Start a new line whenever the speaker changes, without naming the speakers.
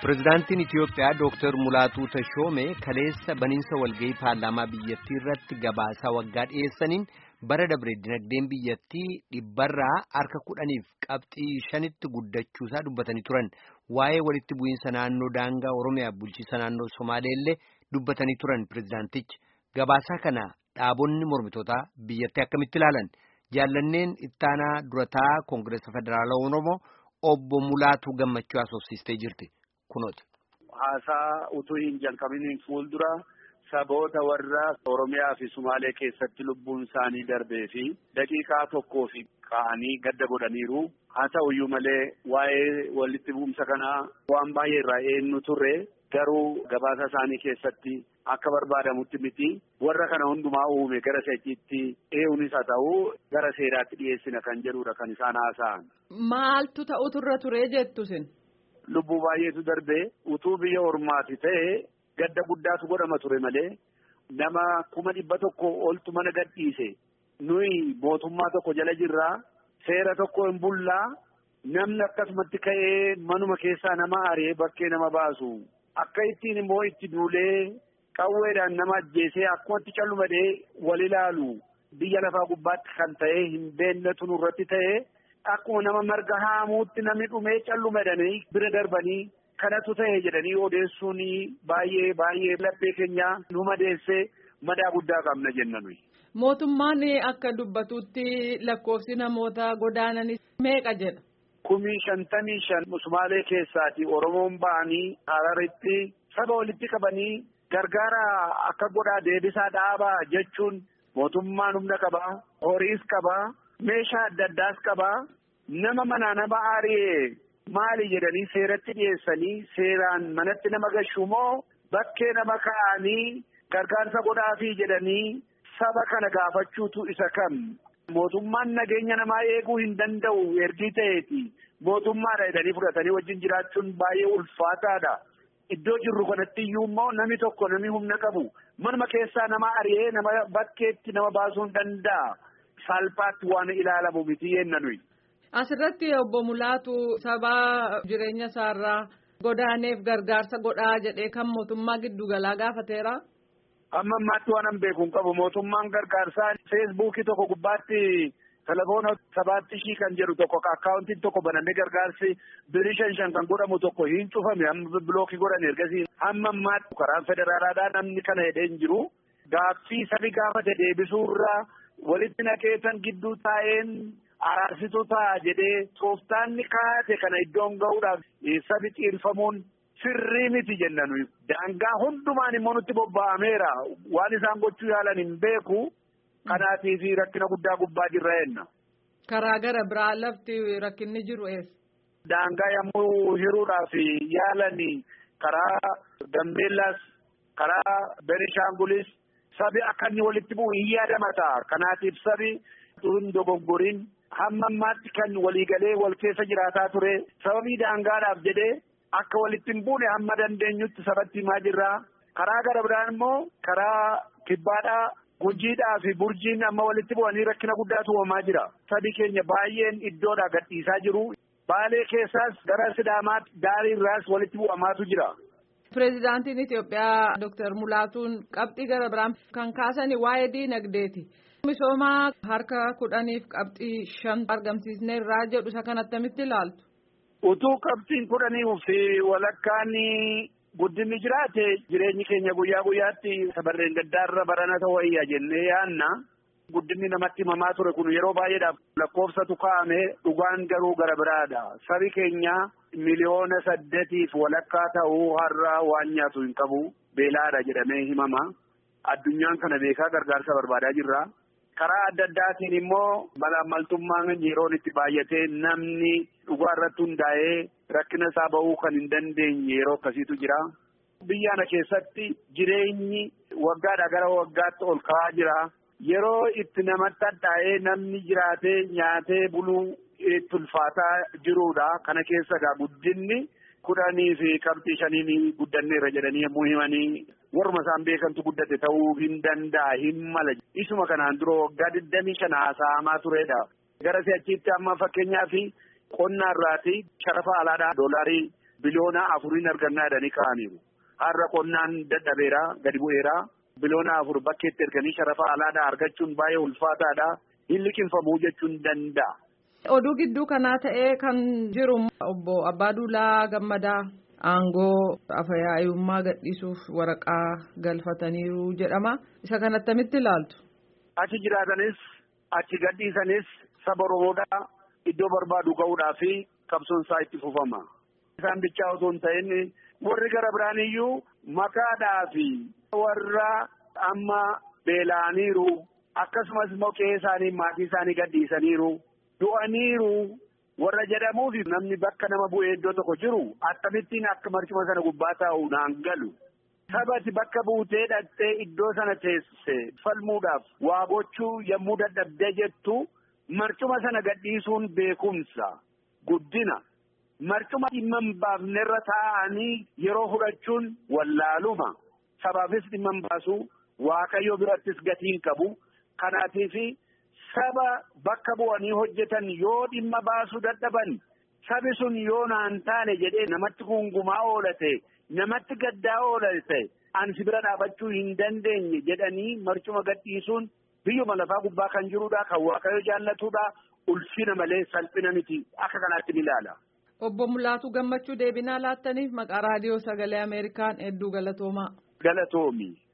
Pireezidaantiin Itiyoophiyaa Dooktar Mulaatuu Tashoomee kaleessa baniinsa walgahii paarlaamaa biyyattii irratti gabaasaa waggaa dhiyeessaniin bara dabre dinagdeen biyyattii dhibbarraa harka kudhaniif qabxii shanitti guddachuusaa dubbatanii turan. Waa'ee walitti bu'iinsa naannoo daangaa Oromiyaa bulchiinsa naannoo Somaalee illee dubbatanii turan pireezidaantichi. Gabaasaa kana dhaabonni mormitootaa biyyattii akkamitti ilaalan? Jaallanneen ittaanaa durataa Koongireesa Federaalaa Oromoo obbo Mulaatuu Gammachuu haasofsiistee jirti. Kunooti.
Haasaa utuu hin jalqabiniin fuuldura saboota warra Oromiyaa fi Sumaalee keessatti lubbuun isaanii darbee fi daqiiqaa tokkoo fi ka'anii gadda godhaniiru. Haa ta'uyyuu malee waa'ee walitti bu'umsa kanaa waan baay'ee irraa eenyu turre garuu gabaasa isaanii keessatti akka barbaadamutti miti warra kana hundumaa uume gara seechiitti ee'uunis haa ta'u gara seeraatti dhiyeessina kan jedhudha kan isaan haasa'an.
Maaltu ta'utu irra ture jettusin?
Lubbuu baay'eetu darbee utuu biyya ormaati ta'e gadda guddaatu godhama ture malee nama kuma dhibba tokko oltu mana gadhiise nuyi mootummaa tokko jala jirraa seera tokko hin bullaa namni akkasumatti ka'ee manuma keessaa nama ari'ee bakkee nama baasu akka ittiin immoo itti duulee qawweedhaan nama ajjeesee akkumatti callumadee wal ilaalu biyya lafaa gubbaatti kan ta'e hin beeknetu nurratti ta'e. Akkuma nama marga haamuutti namni dhumee callumadanii bira darbanii kanatu ta'e jedhanii odeessuun baay'ee baay'ee laphee keenya nu madeessee madaa guddaa qabna jenna nuyi.
Mootummaan akka dubbatutti lakkoofsi namoota godaananis meeqa jedha?
Kumii shantamii shan Sumaalee keessaati Oromoon ba'anii Hararitti saba walitti qabanii gargaara akka godhaa deebisaa dhaabaa jechuun mootummaan humna qabaa horiis qabaa. meeshaa adda addaas qabaa nama manaa nama ari'ee maali jedhanii seeratti dhiyeessanii seeraan manatti nama gashuu moo bakkee nama ka'anii gargaarsa godhaafii jedhanii saba kana gaafachuutu isa kam mootummaan nageenya namaa eeguu hin danda'u ergii ta'eeti mootummaadha jedhanii fudhatanii wajjin jiraachuun baay'ee ulfaataadha. Iddoo jirru kanatti iyyuu immoo namni tokko namni humna qabu manuma keessaa nama ari'ee nama bakkeetti nama baasuu hin danda'a. Salphaatti waan ilaalamu miti yenna nuyi.
Asirratti obbo Mulaatu saba jireenya isaarraa godaaneef gargaarsa godhaa jedhee kan mootummaa giddugalaa gaafateera.
Amma ammaatti waan an beeku hin qabu mootummaan gargaarsaa feesbuukii tokko gubbaatti telefoona sabaatti shii kan jedhu tokko akkaawuntiin tokko banamee gargaarsi birii shan shan kan godhamu tokko hin cufame amma bilookii godhan ergasii hamma ammaatti karaan federaalaadhaa namni kana hidhee hin jiru gaaffii sabi gaafate deebisuurraa. walitti naqeetan gidduu taa'een araarsituu ta'a jedhee tooftaanni kaa'ate kana iddoon ga'uudhaaf sabi xiirfamuun sirrii miti jenna nuyi. Daangaa hundumaan immoo nutti bobba'ameera waan isaan gochuu yaalan hin beeku kanaatiif rakkina guddaa gubbaa jirra jenna.
Karaa gara biraa lafti rakkinni jiru eessa?
Daangaa yommuu hiruudhaaf yaalan karaa Gambeellaas karaa Benishaangulis. Sabi akka inni walitti bu'u hin yaadamata. Kanaatiif sabi hin dogoggoriin hamma ammaatti kan waliigalee wal keessa jiraataa ture. Sababii daangaadhaaf jedhee akka walitti hin buune hamma dandeenyutti sabatti himaa jirra. Karaa gara biraan immoo karaa kibbaadhaa gujiidhaa fi burjiin amma walitti bu'anii rakkina guddaatu uumamaa jira. Sabi keenya baay'een iddoodhaa gadhiisaa jiru. Baalee keessaas gara Sidaamaatti daariirraas walitti bu'amaatu jira.
Pireezidaantiin Itiyoophiyaa Dooktar Mulaatuun qabxii gara biraan kan kaasan waa'ee diinagdeeti. Misooma harka kudhaniif qabxii shan argamsiisneerraa jedhu isa kan attamitti ilaaltu.
Utuu qabxiin kudhanii fi walakkaan guddinni jiraate jireenyi keenya guyyaa guyyaatti sabarreen gaddaarra barana ta'uu wayya jennee yaanna. Guddinni namatti himamaa ture kun yeroo baay'eedhaaf lakkoofsatu kaa'ame dhugaan garuu gara biraadha. Sabi keenya miliyoona saddeetiif walakkaa ta'uu har'a waan nyaatu hin qabu beelaadha jedhamee himama. Addunyaan kana beekaa gargaarsa barbaadaa jirra. Karaa adda addaatiin immoo malaammaltummaan yeroon itti baay'atee namni dhugaa irratti hundaa'ee rakkina isaa bahuu kan hin dandeenye yeroo akkasiitu jira. Biyya kana keessatti jireenyi waggaadhaa gara waggaatti ol ka'aa jira. Yeroo itti namatti hadhaa'ee namni jiraatee nyaatee buluu itti ulfaataa jirudha. Kana keessa egaa guddinni kudhanii fi qabxii shaniin guddanneerra jedhanii yommuu himanii warruma isaan beekantu guddate ta'uu hin danda'a hin mala. Isuma kanaan dura waggaa digdamii shan haasa'amaa turedha. Gara si'achiitti amma fakkeenyaaf qonna irraati sharafa alaadhaa doolaarii biliyoona afuriin argannaa jedhanii ka'aniiru. Har'a qonnaan dadhabeera gadi bu'eera. Biliyoona afur bakkeetti erganii sharafa alaadhaa argachuun baay'ee ulfaataadha. Hin liqinfamuu jechuun danda'a.
Oduu gidduu kanaa ta'ee kan jiru obbo Abbaaduulaa Gammadaa aangoo afyaa'ummaa gadhiisuuf waraqaa galfataniiru jedhama. Isa kan attamitti ilaaltu?
Achi jiraatanis achi gadhiisanis saba Oromoodhaa iddoo barbaadu ga'uudhaa fi qabsoon isaa itti fufama. Isaan bichaa osoo hin ta'in warri gara biraan iyyuu makaadhaa fi warra amma beela'aniiru akkasumas immoo qe'ee isaanii maatii isaanii gadhiisaniiru du'aniiru warra jedhamuuf namni bakka nama bu'ee iddoo tokko jiru akkamittiin akka marcuma sana gubbaa taa'u naan galu. Sabati bakka buutee dhattee iddoo sana teessise falmuudhaaf waa gochuu yommuu dadhabdee jettu marcuma sana gadhiisuun beekumsa guddina. Marcuma dhimma hin baafnerra taa'anii yeroo fudhachuun wallaaluma. Sabaafis dhimma hin baasu waaqayyo birattis gatiin qabu. Kanaatiif saba bakka bu'anii hojjetan yoo dhimma baasuu dadhaban sabi sun yoo naan taane jedhee namatti gungumaa oolate namatti gaddaa oolate an si bira dhaabachuu hin dandeenye jedhanii marcuma gadhiisuun biyyuma lafaa gubbaa kan jirudha kan waaqayyo jaallatudha ulfina malee salphina miti akka kanaatti ni ilaala.
Obbo Mulaatuu Gammachuu deebinaa laattaniif maqaa raadiyoo sagalee Ameerikaan hedduu galatoomaa.
Galatoomi.